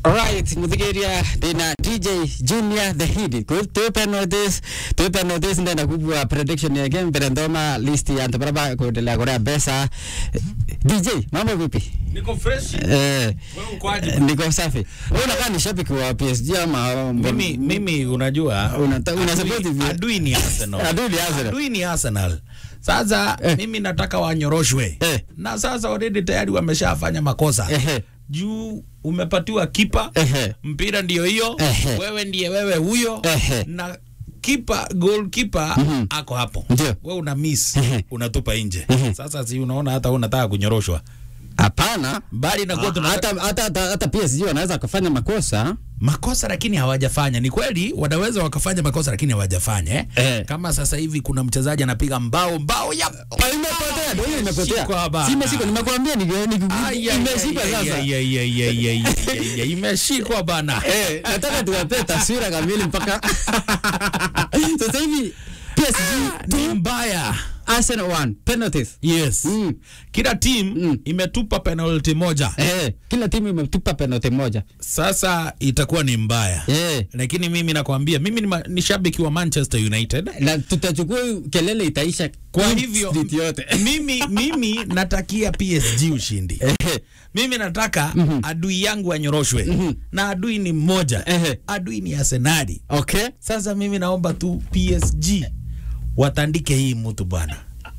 Right, muthikiria ndina DJ Junior the Hit. Kwa tupe notice, tupe notice ndenda kubwa prediction ya game mbere ndoma list ya antu baraba kuendelea kurea pesa. DJ, mambo vipi? Niko fresh. Eh, Wewe ukoaje? niko safi. Wewe unakaa ni shabiki wa PSG ama Mimi mimi unajua Unata- una adui- support hivi? adui ni Arsenal. Adui ni Arsenal. Adui ni Arsenal. Sasa Eh. mimi nataka wanyoroshwe. Eh. Na sasa already tayari wameshafanya makosa. Ehe. Juu umepatiwa kipa. Ehe. Mpira ndio hiyo. Ehe. Wewe ndiye wewe huyo. Ehe. Na kipa goalkeeper Mhm. ako hapo. Ndio. Wewe una miss, Ehe. unatupa nje. Ehe. Sasa si unaona hata unataka kunyoroshwa. Hapana. Bali na kuwa tunataka Hata hata hata- hata PSG wanaweza kufanya makosa. makosa lakini hawajafanya. Ni kweli wanaweza wakafanya makosa lakini hawajafanya eh? Eh. Kama sasa hivi kuna mchezaji anapiga mbao mbao ya Imepotea, ndio hiyo imepotea. Shikwa bana. Si imeshikwa, nimekuambia ni ni Ai, ai, imeshikwa ai, sasa. ai, ai, ai, ai, ai, ai, ai, imeshikwa bana. Eh, nataka tuwapee taswira kamili mpaka sasa hivi PSG Ni mbaya. Arsenal 1 penalties. Yes. Mm. Kila team Mm. imetupa penalty moja. Eh, kila timu imetupa penalty moja. Sasa itakuwa ni mbaya. Eh, Lakini mimi nakwambia mimi ni, ma- ni shabiki wa Manchester United. na tutachukua kelele itaisha Kwa Queen hivyo Street yote. mimi mimi natakia PSG ushindi. Eh, Mimi nataka Mhm. adui yangu anyoroshwe Mhm. na adui ni mmoja. Ehe. Adui ni Arsenali. okay. Sasa mimi naomba tu PSG watandike hii mtu bwana.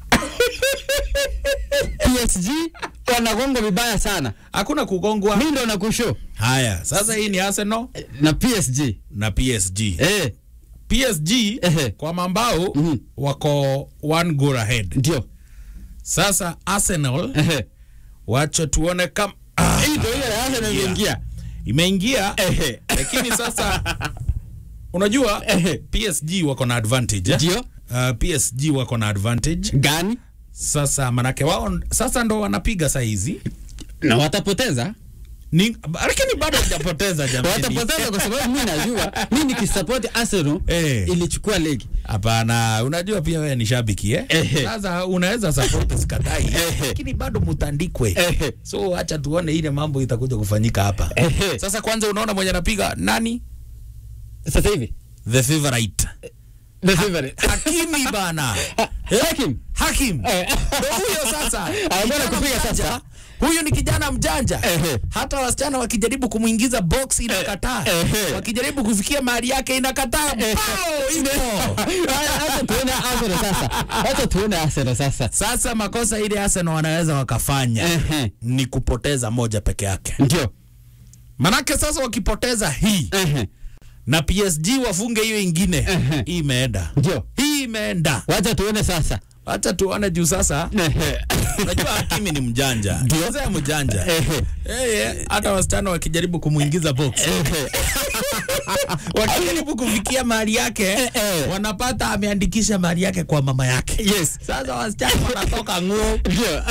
PSG wanagonga vibaya sana. Hakuna kugongwa. Mimi ndo nakushow Haya, sasa hii ni Arsenal na PSG. na PSG. Eh, PSG Ehe. kwa mambao Mhm. wako one goal ahead. ndio. Sasa Arsenal Eh. wacha tuone kama ah, Hii ndio ile Arsenal yeah. imeingia. imeingia Ehe. lakini sasa unajua Ehe. PSG wako na advantage eh? Ndio. Uh, PSG wako na advantage Gani? sasa, manake wao sasa ndo wanapiga saa hizi Na watapoteza. ni, lakini bado hajapoteza jamani. watapoteza kwa sababu mimi najua mimi nikisupport Arsenal Eh. ilichukua ligi. Hapana, unajua pia wewe ni shabiki eh? Ehe. Sasa unaweza support sikatai, Ehe. lakini bado mutandikwe. Ehe. So acha tuone ile mambo itakuja kufanyika hapa. Ehe. Sasa kwanza unaona mwenye anapiga nani? Sasa hivi The favorite. the favorite Hakimi bana. Hakim Hakim. Eh. Ndio huyo sasa. Anakwenda Kijana kupiga mjanja. sasa. Huyu ni kijana mjanja. Ehe. Hata wasichana wakijaribu kumuingiza box inakataa. Ehe. Wakijaribu kufikia mahali yake inakataa. Bao ipo. Acha tuone Arsenal sasa. Acha tuone Arsenal sasa. Sasa makosa ile Arsenal wanaweza wakafanya Ehe. ni kupoteza moja peke yake. Ndio. Manake sasa wakipoteza hii Ehe. na PSG wafunge hiyo ingine, Ehe. hii imeenda. Ndio. Hii imeenda. Wacha tuone sasa. Acha tuone juu sasa. Ehe. Unajua Hakimi ni mjanja. Ndio. Mzee mjanja. Ehe. Eh, hata wasichana wakijaribu kumuingiza box Ehe. wakijaribu kufikia mali yake eh. wanapata ameandikisha mali yake kwa mama yake. Yes. Sasa wasichana wanatoka nguo. Ndio.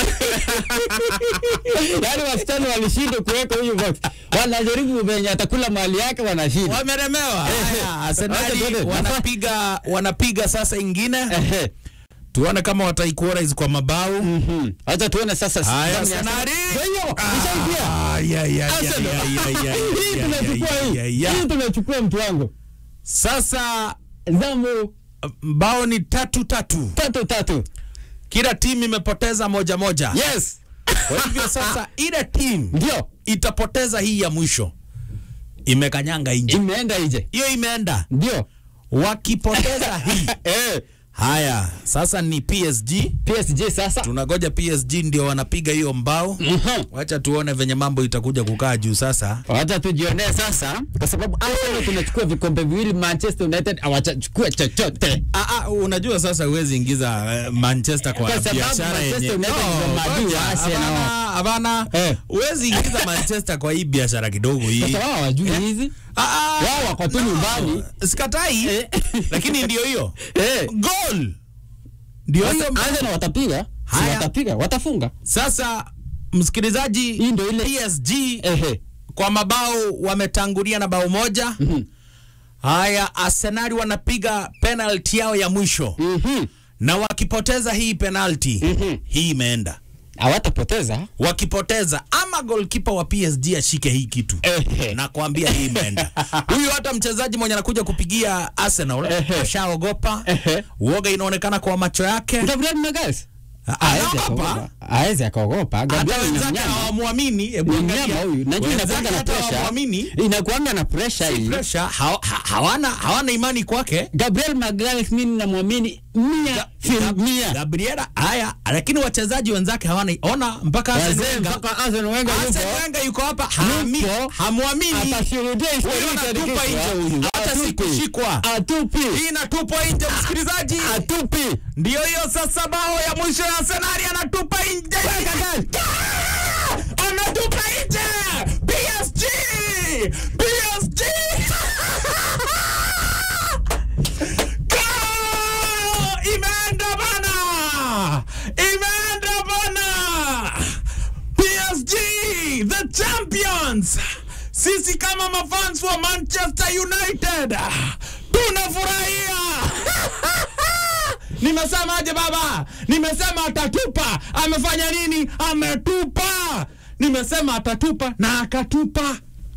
Yaani wasichana walishindwa kuweka huyu box. Wanajaribu venye atakula mali yake wanashinda. Wameremewa. Haya, Wacha tuone. Arsenali wanapiga wanapiga sasa ingine. Ehe. Tuone kama wataequalize kwa mabao. Mhm. Acha tuone sasa. Haya, ndani ya Arsenali. Ndio hiyo. Ishaingia. Ah, ya, ya, ya, Arsenal. ya, ya, ya, Hii ya, tunachukua ya, ya, hii. ya. Hii tunachukua mtu wangu. Sasa Zamu mbao ni tatu tatu, tatu tatu. kila timu imepoteza moja moja. Yes. Kwa hivyo sasa ile timu Ndio. itapoteza hii ya mwisho, imekanyanga nje, Imeenda nje. hiyo imeenda. Ndio. Wakipoteza hii Eh. haya, sasa ni PSG. PSG sasa. Tunagoja PSG ndio wanapiga hiyo mbao. Mhm. Wacha tuone venye mambo itakuja kukaa juu sasa. Wacha tujionee sasa kwa sababu Arsenal tunachukua vikombe viwili, Manchester United hawachachukua chochote. Ah, ah, unajua sasa huwezi ingiza uh, Manchester kwa, Kwa sababu biashara Manchester yenye United ndio maadui wa ngoja, Arsenal. hapana, hapana. Eh. Huwezi ingiza Manchester kwa hii biashara kidogo hii. Sasa wao hawajui hizi. Ah, ah, Wao wako tu nyumbani. Sikatai, Eh. lakini ndio hiyo Eh. goal ndio hiyo. Sasa Arsenal watapiga. Si Haya. watapiga, watafunga. Sasa msikilizaji, Hii ndio ile PSG ehe. kwa mabao wametangulia na bao moja. Mhm. Haya, Arsenal wanapiga penalty yao ya mwisho Mhm. na wakipoteza hii penalty Mhm. hii imeenda hawatapoteza wakipoteza ama goalkeeper wa PSG ashike hii kitu Ehe. nakwambia hii imeenda huyu hata mchezaji mwenye anakuja kupigia Arsenal Ehe. ashaogopa Ehe. uoga inaonekana kwa macho yake Gabriel Magalhaes Ah, Haezi anaogopa. akaogopa. Haezi akaogopa. hata Gabriel ni wenzake mnyama. hawamwamini hebu Ni angalia mnyama huyu. Najua Wenzake inakuanga na hata pressure. hawamwamini Inakuanga na pressure hii. pressure ha, ha, hawana hawana imani kwake Gabriel Magalhaes mimi namwamini mia Ga- fil Ga- mia. Gabriela haya lakini wachezaji wenzake hawana ona mpaka Arsene Wazee Wenger- mpaka Arsene Wenger Arsene yupo. Wenger yuko hapa haami- Yupo. hamwamini Atashuhudia historia Huyu anatupa ikiandikishwa nje huyu. hata Atupi. sikushikwa Atupi. hii inatupwa nje msikilizaji Atupi. ndio hiyo sasa bao ya mwisho ya Arsenal anatupa nje Ah! anatupa nje PSG PSG Goal! imeenda bana imeenda bana PSG the champions sisi kama mafans wa Manchester United tunafurahia nimesemaje baba nimesema atatupa amefanya nini ametupa nimesema atatupa na akatupa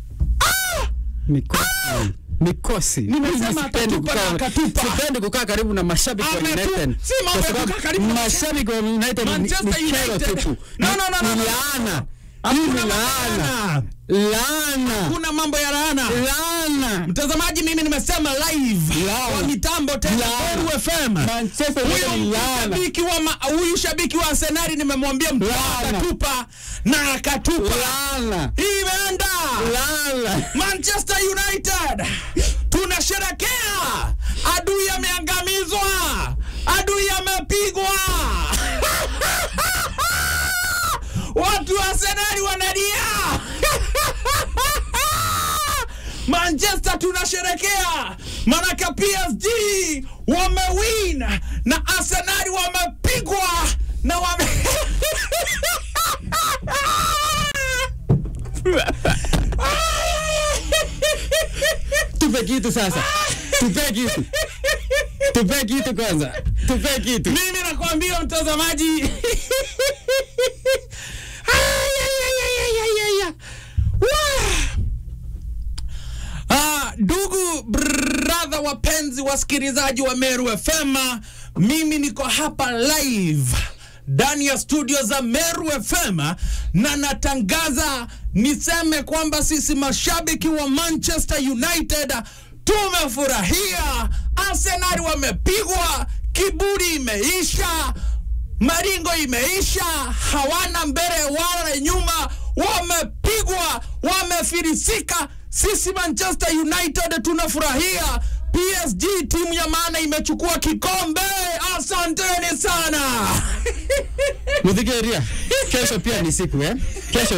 Mikosi. Mikosi. Nimesema Mimi sipendi atatupa na kukaa- akatupa. Sipendi kukaa karibu na mashabiki wa Ametu- United. si mambo Kwa ya sababu kukaa karibu na mashabiki wa United ni- Manchester ni kero United. tupu. No, no, no, no, Ni no. laana. Hakuna Hii ni mambo ya laana. laana. Laana. kuna mambo ya laana Laana. mtazamaji mimi nimesema live Laana. kwa mitambo tena Laana. Meru FM Manchester United huyu ni laana. shabiki wa ma, huyu shabiki wa Arsenal nimemwambia mtu Laana. akatupa na akatupa Laana. hii imeenda Laana. Manchester United tunasherekea, adui ameangamizwa, adui amepigwa. Watu wa Arsenal wanalia. Manchester tunasherekea, manake PSG wamewin na Arsenal wamepigwa na wame Tupe kitu sasa. Tupe kitu. Tupe kitu kwanza. Tupe kitu. mimi nakwambia mtazamaji Ay, ay, ay, ay, ay, ay, ay, ay. Wah. Ah, ndugu brother wapenzi wasikilizaji wa Meru FM, mimi niko hapa live ndani ya studio za Meru FM na natangaza niseme kwamba sisi mashabiki wa Manchester United tumefurahia. Arsenal wamepigwa, kiburi imeisha, maringo imeisha, hawana mbele wala nyuma, wamepigwa, wamefilisika. Sisi Manchester United tunafurahia. PSG timu ya maana imechukua kikombe. Asanteni sana. Mudhigeria. Kesho pia ni siku eh. Kesho